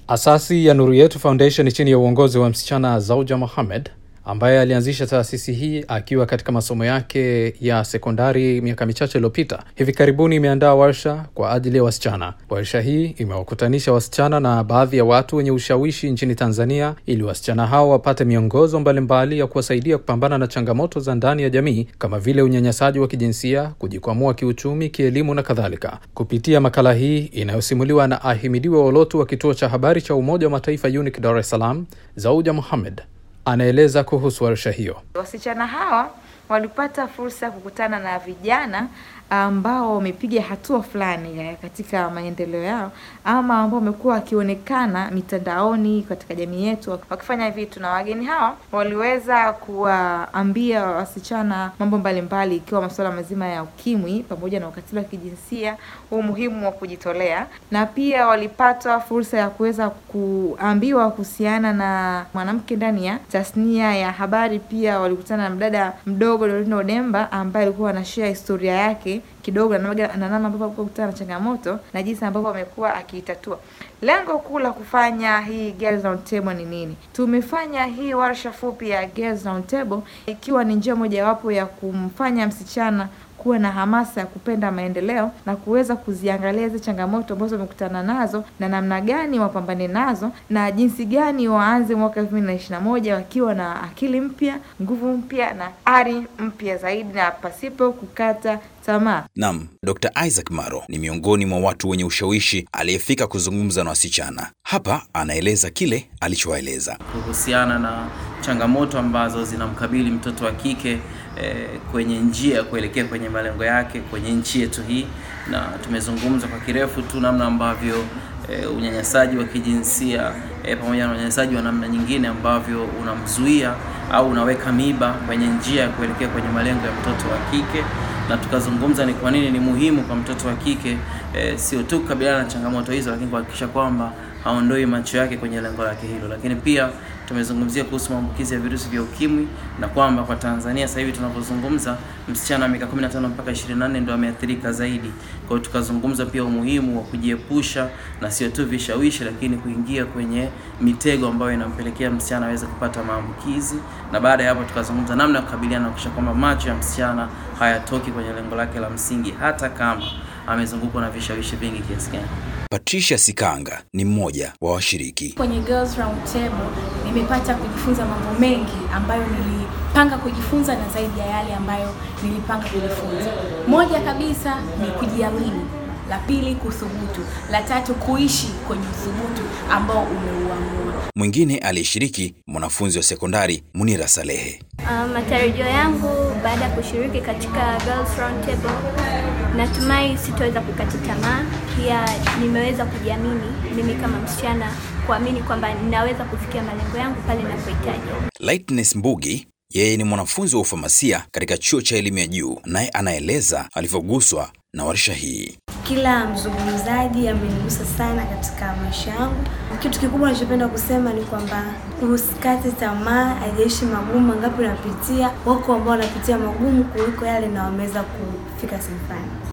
Asasi ya Nuru Yetu Foundation chini ya uongozi wa msichana Zauja Mohamed ambaye alianzisha taasisi hii akiwa katika masomo yake ya sekondari miaka michache iliyopita, hivi karibuni imeandaa warsha kwa ajili ya wasichana. Warsha hii imewakutanisha wasichana na baadhi ya watu wenye ushawishi nchini Tanzania ili wasichana hao wapate miongozo mbalimbali ya kuwasaidia kupambana na changamoto za ndani ya jamii kama vile unyanyasaji wa kijinsia, kujikwamua kiuchumi, kielimu na kadhalika. Kupitia makala hii inayosimuliwa na Ahimidiwe Olotu wa kituo cha habari cha Umoja wa Mataifa UNIC Dar es Salaam, Zauja Mohamed anaeleza kuhusu warsha hiyo. Wasichana hawa walipata fursa ya kukutana na vijana ambao wamepiga hatua fulani katika maendeleo yao ama ambao wamekuwa wakionekana mitandaoni katika jamii yetu wakifanya vitu, na wageni hawa waliweza kuwaambia wasichana mambo mbalimbali, ikiwa masuala mazima ya ukimwi pamoja na ukatili wa kijinsia, umuhimu wa kujitolea, na pia walipata fursa ya kuweza kuambiwa kuhusiana na mwanamke ndani ya tasnia ya habari. Pia walikutana na mdada mdogo Dorina Odemba ambaye alikuwa anashare historia yake kidogo na namna ambavyo alikuwa kukutana na changamoto na jinsi ambavyo amekuwa akiitatua. Lengo kuu la kufanya hii Girls Round Table ni nini? Tumefanya hii warsha fupi ya Girls Round Table ikiwa ni njia mojawapo ya kumfanya msichana kuwa na hamasa ya kupenda maendeleo na kuweza kuziangalia hizi changamoto ambazo wamekutana nazo na namna gani wapambane nazo na jinsi gani waanze mwaka elfu mbili na ishirini na moja wakiwa na akili mpya, nguvu mpya na ari mpya zaidi na pasipo kukata tamaa. Naam, Dr. Isaac Maro ni miongoni mwa watu wenye ushawishi aliyefika kuzungumza na wasichana. Hapa anaeleza kile alichowaeleza kuhusiana na changamoto ambazo zinamkabili mtoto wa kike eh, kwenye njia ya kuelekea kwenye malengo yake kwenye nchi yetu hii, na tumezungumza kwa kirefu tu namna ambavyo eh, unyanyasaji wa kijinsia eh, pamoja na unyanyasaji wa namna nyingine ambavyo unamzuia au unaweka miba kwenye njia ya kuelekea kwenye malengo ya mtoto wa kike na tukazungumza ni kwa nini ni muhimu kwa mtoto wa kike e, sio tu kukabiliana na changamoto hizo, lakini kuhakikisha kwamba haondoi macho yake kwenye lengo lake hilo. Lakini pia tumezungumzia kuhusu maambukizi ya virusi vya ukimwi na kwamba kwa Tanzania sasa hivi tunavyozungumza, msichana wa miaka 15 mpaka 24 ndio ameathirika zaidi. Kwa hiyo tukazungumza pia umuhimu wa kujiepusha na sio tu vishawishi, lakini kuingia kwenye mitego ambayo inampelekea msichana aweze kupata maambukizi, na baada ya hapo tukazungumza namna ya kukabiliana na kuhakikisha kwamba macho ya msichana hayatoki kwenye lengo lake la msingi hata kama amezungukwa na vishawishi vingi kiasi gani. Patricia Sikanga ni mmoja wa washiriki kwenye Girls Round Table. Nimepata kujifunza mambo mengi ambayo nilipanga kujifunza na zaidi ya yale ambayo nilipanga kujifunza. Moja kabisa ni kujiamini, la pili kuthubutu, la tatu kuishi kwenye uthubutu ambao umeuamua. Mwingine aliyeshiriki mwanafunzi wa sekondari Munira Salehe. Uh, matarajio yangu baada ya kushiriki katika Girls Round Table, natumai sitoweza kukata tamaa. Pia nimeweza kujiamini mimi kama msichana, kuamini kwamba ninaweza kufikia malengo yangu pale ninapohitaji. Lightness Mbugi yeye ni mwanafunzi wa ufamasia katika chuo cha elimu ya juu, naye anaeleza alivyoguswa na warsha hii. Kila mzungumzaji amenigusa sana katika maisha yangu. Kitu kikubwa nachopenda kusema ni kwamba usikate tamaa, haijalishi magumu mangapi unapitia. Wako ambao wanapitia magumu kuliko yale na wameweza kufika sehemu fulani.